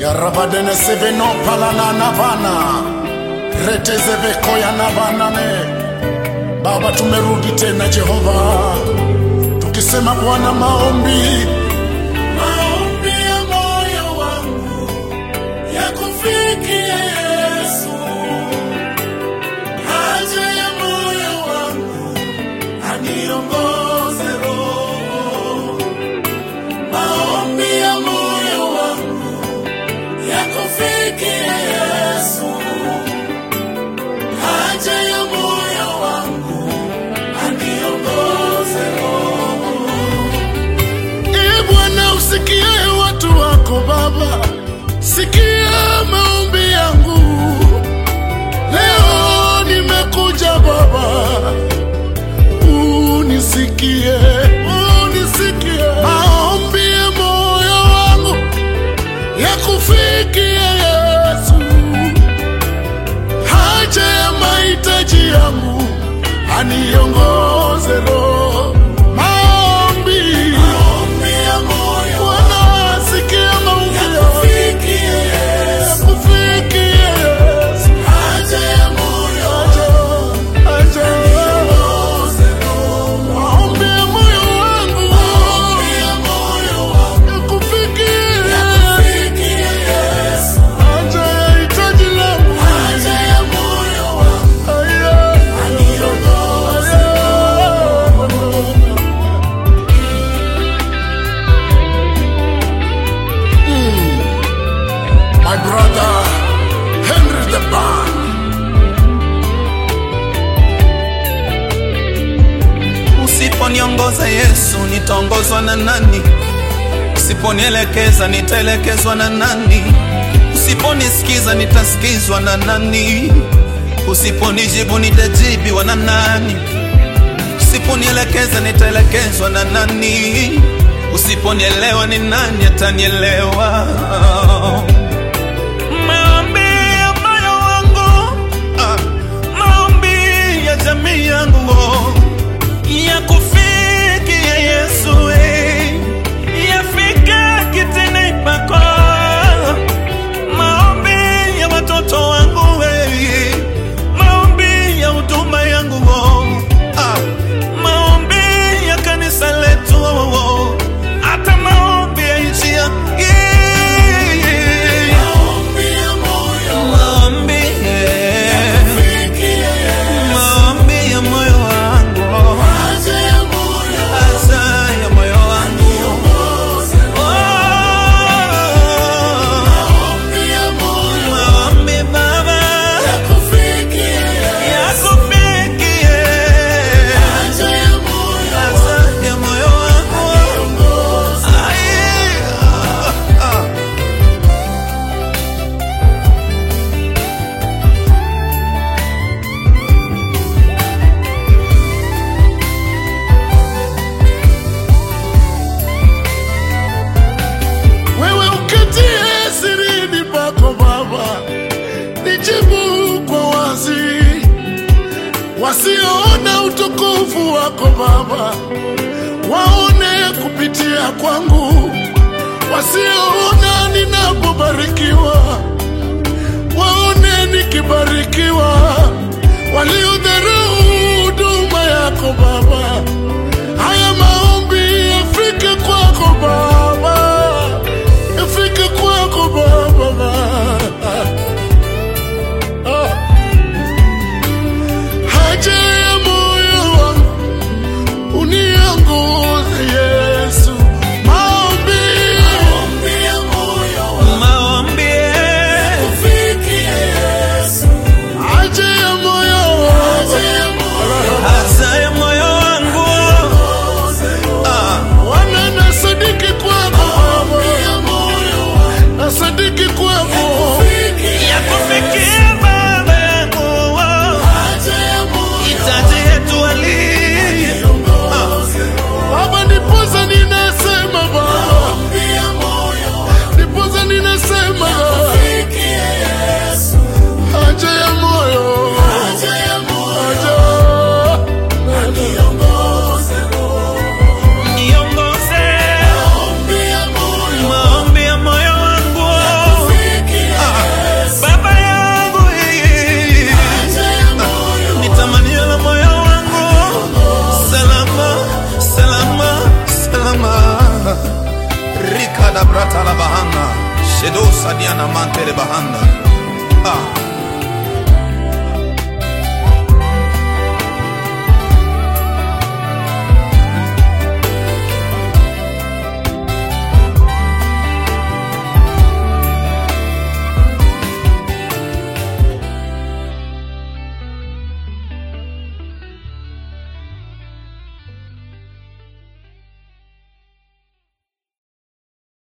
yarabadene seveno palana vana retezevekoya na vanane baba tumerudi tena jehova tukisema bwana maombi maombi ya moyo wangu yakufikie yesu haja ya moyo wangu aniongoze roho maombi ya moyo wangu yakufikie yesu haja ya moyo wangu aniongoze roho Ee Bwana usikie watu wako Baba, sikia maombi yangu leo. Nimekuja Baba, unisikie, unisikie maombi ya moyo wangu yakufikie Yesu, haja ya mahitaji yangu aniongoze Roho. Maombi ya moyo Bwana, sikia maombi yangu. Yakufikie Yesu. Haja ya moyo Haja. Maombi ya moyo wangu. Yakufikie. Haja ya hitaji langu. Aya. My brother Henry the Band. Usiponiongoza Yesu, nitaongozwa na nani? Usiponielekeza, nitaelekezwa na nani? Usiponisikiza, nitasikizwa na nani? Usiponijibu, nitajibiwa na nani? Usiponielekeza, nitaelekezwa na nani? Usiponielewa, ni nani atanielewa? Maombi ya moyo wangu, ah, maombi ya jamii yangu yakufikia Yesu, eh, yafike kitini pako. Maombi ya watoto wangu, eh, maombi ya huduma yangu, oh, ah, maombi ya kanisa letu, oh, oh, hata maombi ya nchi ya eh, maombi, eh, maombi ya moyo wangu Haza ya moyo wangu Oh, maombi Baba yakufikie Haza ya moyo wangu Ai, ah, ah. Wewe uketie sirini pako Baba, nijibu kwa wazi. Wasioona utukufu wako Baba, waone kupitia kwangu. Wasioona ninapobarikiwa, waone nikibarikiwa. Waliodharau huduma yako Baba, haya maombi yafike kwako Baba, yafike kwako Baba. Ah. Haja ya moyo wangu uniongoze Yesu, maombi Maombi, eh, haja ya moyo wangu yana mantere bahanda ah.